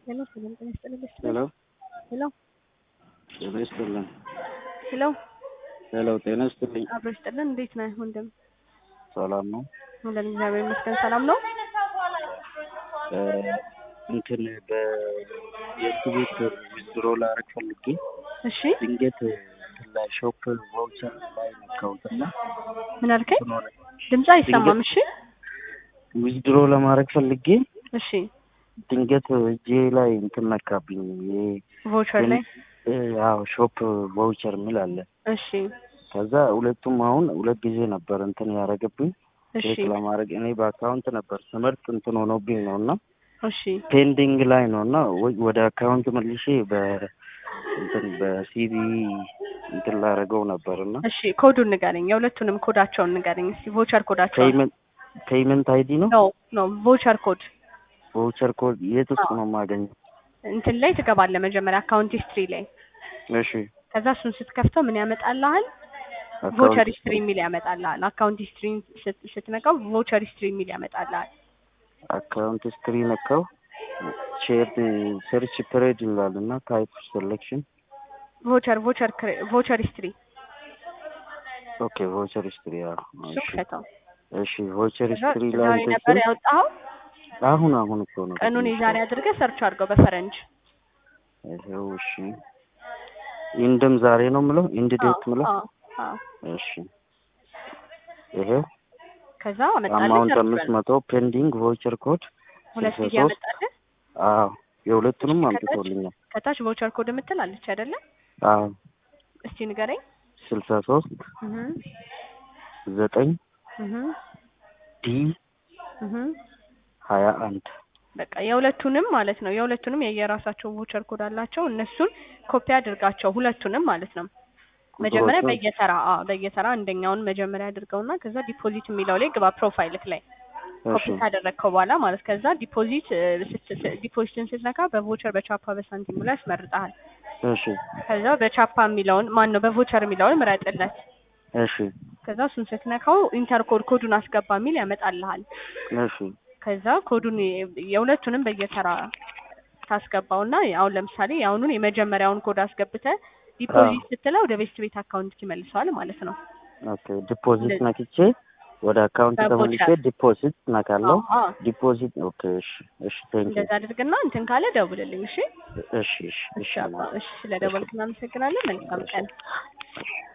ሄሎ ሰላም ጤና ይስጥልኝ። በስተ ሄሎ ሄሎ ጤና ይስጥልን። ሄሎ ሄሎ ጤና ይስጥልኝ። አብሮ ይስጥልን። እንዴት ነህ ወንድም? ሰላም ነው? ሁለን እግዚአብሔር ይመስገን ሰላም ነው። እ እንትን በየእሱ ቤት ዊዝድሮ ላደርግ ፈልጌ እሺ ድንገት እንትን ላይ ሾፕ ቫውቸር ላይ ነካሁትና ምን አልከኝ? እንትን ሆነ። ድምፅ አይሰማም። እሺ ዊዝድሮ ለማድረግ ፈልጌ እሺ ድንገት እጄ ላይ እንትን ነካብኝ። ይሄ ቮቸር ላይ እ አዎ ሾፕ ቫውቸር የሚል አለ። እሺ ከዛ ሁለቱም አሁን ሁለት ጊዜ ነበር እንትን ያደረገብኝ እሺ ቼክ ለማድረግ እኔ በአካውንት ነበር ስመርጥ እንትን ሆኖብኝ ነው እና እሺ ፔንዲንግ ላይ ነው እና ወይ- ወደ አካውንት መልሼ በ እንትን በሲቢ እንትን ላደርገው ነበር እና እሺ ኮዱን ንገረኝ። የሁለቱንም ኮዳቸውን ንገረኝ እስኪ ቮቸር ኮዳቸውን። ፔይመንት ፔይመንት አይዲ ነው ኖ ኖ ቮቸር ኮድ ቮውቸር ኮድ የት ውስጥ ነው የማገኘው? እንትን ላይ ትገባለህ መጀመሪያ አካውንት ሂስትሪ ላይ። እሺ ከዛ እሱን ስትከፍተው ምን ያመጣልሃል? አካውንት ቮቸር ሂስትሪ የሚል ያመጣልሃል። አካውንት ሂስትሪ ስትነካው ቮቸር ሂስትሪ የሚል ያመጣልሃል። አካውንት ስትሪ ነካው ሼር ሰርች ፕሬድ ይላል እና ታይፕ ሴሌክሽን ቮቸር ቮቸር ቮቸር ሂስትሪ ኦኬ ቮውቸር ስትሪ ያው እሱ እሺ ክፈተው። እሺ ቮውቸር ከዛ ስትሪ ላይ ዛሬ እንትን ነበር ስል ያወጣኸው። አሁን አሁን እኮ ነው ቀኑን የዛሬ አድርገህ ሰርች አድርገው በፈረንጅ። ይኸው እሺ ኢንድም ዛሬ ነው የምለው ኢንድ ዴት ምለው አዎ አዎ። እሺ ይሄው ከዛ አመጣልህ አማውንት ሰርች አምስት በል። መቶ ፔንዲንግ ቮውቸር ኮድ ሁለት ስልሳ ጊዜ ሶስት አመጣልህ። አዎ የሁለቱንም ከታች አምጥቶልኛል ከታች ቮቸር ኮድ የምትል አለች አይደለ? አዎ እስቲ ንገረኝ። ስልሳ ሶስት እህ ዘጠኝ እህ ዲ እህ ሀያ አንድ በቃ የሁለቱንም ማለት ነው። የሁለቱንም የየራሳቸው ቮቸር ኮድ አላቸው። እነሱን ኮፒ አድርጋቸው ሁለቱንም ማለት ነው። መጀመሪያ ቁጥሮቹን? በየተራ አዎ፣ በየተራ አንደኛውን መጀመሪያ አድርገውና ከዛ ዲፖዚት የሚለው ላይ ግባ ፕሮፋይልክ ላይ ኮፒ እሺ ካደረግከው በኋላ ማለት ከዛ ዲፖዚት እ፣ ስት- ስ- ዲፖዚትን ስትነካ በቮቸር በቻፓ በሳንቲሙ ላይ ያስመርጠሃል። እሺ ከዛ በቻፓ የሚለውን ማን ነው በቮቸር የሚለውን ምረጥለት። እሺ ከዛ እሱን ስትነካው ኢንተር ኮድ ኮዱን አስገባ የሚል ያመጣልሃል። እሺ ከዛ ኮዱን የ- የሁለቱንም በየተራ ታስገባውና አሁን ለምሳሌ የአሁኑን የመጀመሪያውን ኮድ አስገብተ ዲፖዚት ስትለው ወደ ቤስት ቤት አካውንት ይመልሰዋል ማለት ነው። ኦኬ ዲፖዚት እንደዚህ። ነክቼ ወደ አካውንት በቮቸር። ተመልሼ ዲፖዚት ነካለው አዎ፣ አዎ። ዲፖዚት ኦኬ እሺ እሺ ቴንክ እንደዛ አድርግና እንትን ካለ ደውልልኝ። እሺ እሺ እሺ እሺ አባ፣ እሺ ስለደወልክ እናመሰግናለን። መልካም ቀን።